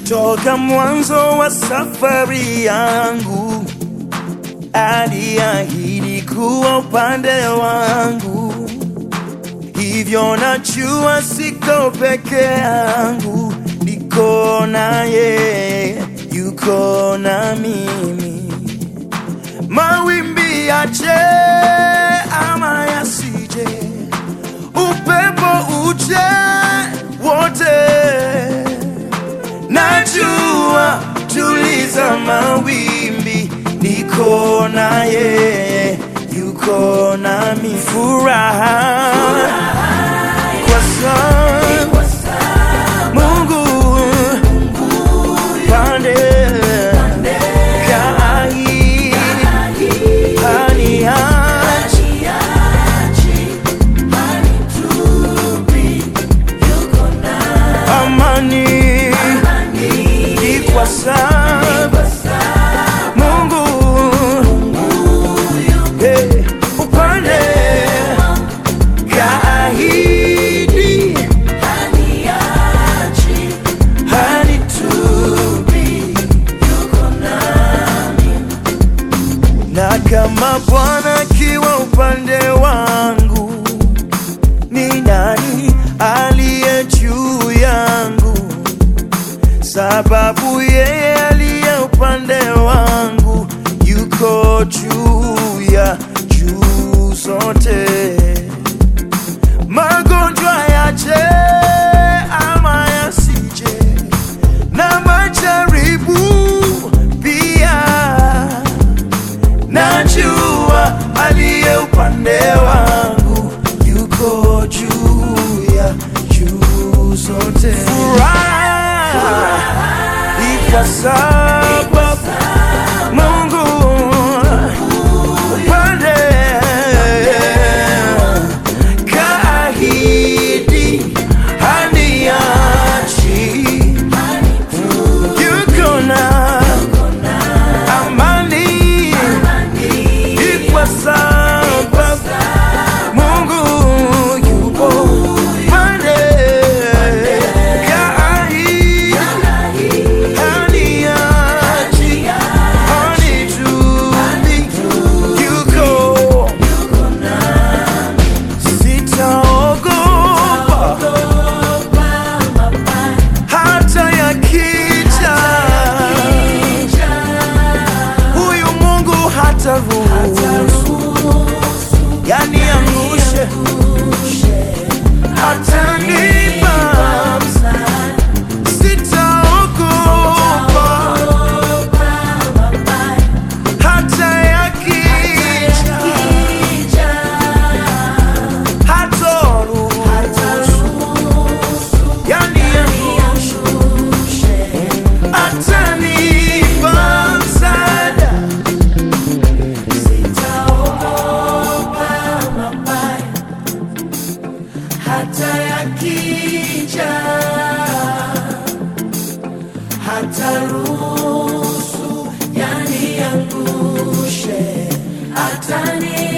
Toka mwanzo wa safari yangu aliahidi kuwa upande wangu, hivyo najua siko peke yangu, niko na yeye, yuko na mimi. Mawimbi yaje ama yasije, upepo uje, wote najua tuliza mawimbi, niko na yeye, yuko nami. Furaha kwa sababu Mungu pande kaahidi haniachi amani ni kwa sababu Mungu eh, upande kaahidi hanitupi na kama Bwana akiwa upande wangu, ni nani aliye juu yangu? Sababu yeye aliye upande wangu yuko juu ya juu zote. Magonjwa yaje ama yasije, na majaribu pia najua aliye upande wangu yuko juu ya juu zote. Furaha iko sababu Mungu upande kaahidi haniachi, yuko na amani kwa sababu Mungu yupo pande kaahidi haniachi, hanitupi, yuko sitaogopa hata yakija huyu Mungu hata ruhusu yaniangushe, atanipa sitaogopa hata yakija, hata ruhusu yaniangushe, atanipa msaada hata yakija, hata ruhusu yaniangushe, atani